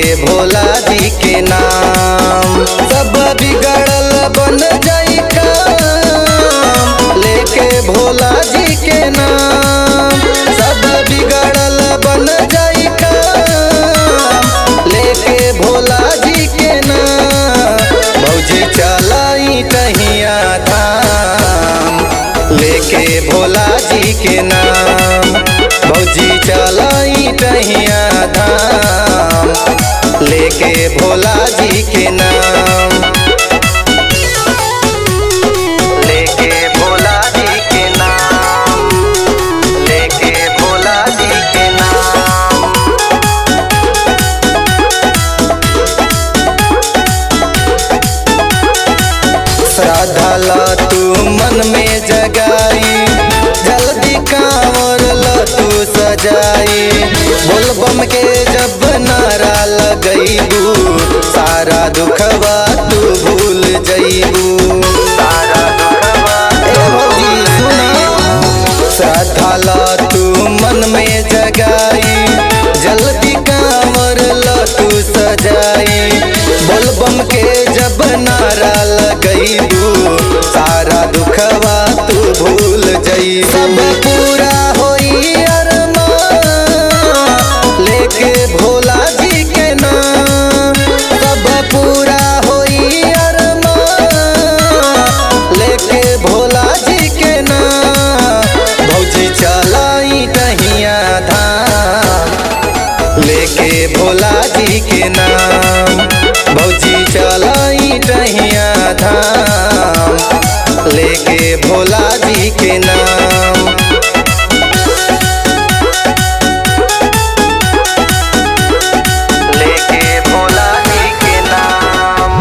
भोला जी के नाम सब बिगड़ल बन जाई काम लेके भोला जी के नाम सब बिगड़ल बन जाई काम लेके भोला जी के नाम भौजी चलाई टहिया धाम लेके भोला जी के नाम भौजी चलाई टहिया धाम लेके भोला जी के नाम लेके भोला जी के नाम लेके भोला जी के नाम श्रद्धा ला तू मन में जगाई जल्दी कांवर ला तू सजाई बोलबम के जब नारा लगैबू सारा दुखवा तू भूल जैबू सारा दुखवा ए भौजी सुना श्रद्धा ला तू मन में जगाई जल्दी कांवर ला तू सजाई बोलबम के जब नारा लगैबू सारा दुखवा तू भूल जई सब पूरा होई अरमान लेके भोला जी के नाम सब पूरा होई अरमान लेके भोला जी के नाम भौजी चलाई टहिया धाम लेके भोला जी के नाम भौजी चलाई टहिया धाम लेके भोला जी के नाम लेके भोला जी के नाम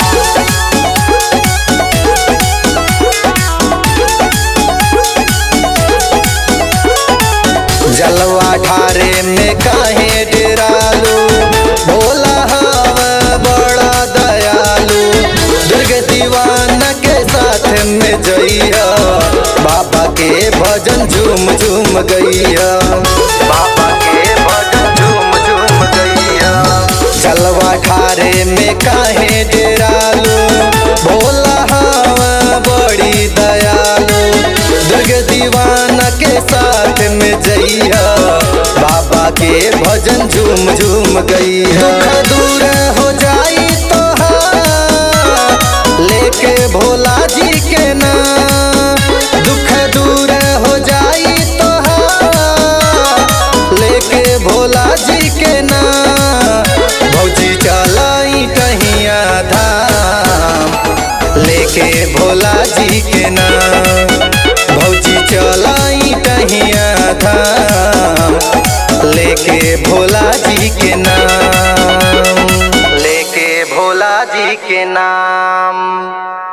जलवा ढारे में काहे डेरालू भोला हव बड़ा दयालु दुर्ग दीवाना के साथ में जइया बाबा के भजन झूम झूम गैया बाबा के भजन झूम झूम गैया जलवा ढारे में काहे डेरालू भोला हव बड़ी दयालु दुर्ग दीवाना के साथ में जइया बाबा के भजन झूम झूम गैया दुख दूर हो जाई तो लेके भोला जी के नाम दुख दूर हो जाई तो लेके भोला जी के नाम भौजी चलाई टहिया धाम लेके भोला जी के नाम भौजी चलाई टहिया धाम लेके भोला जी के नाम लेके भोला जी के नाम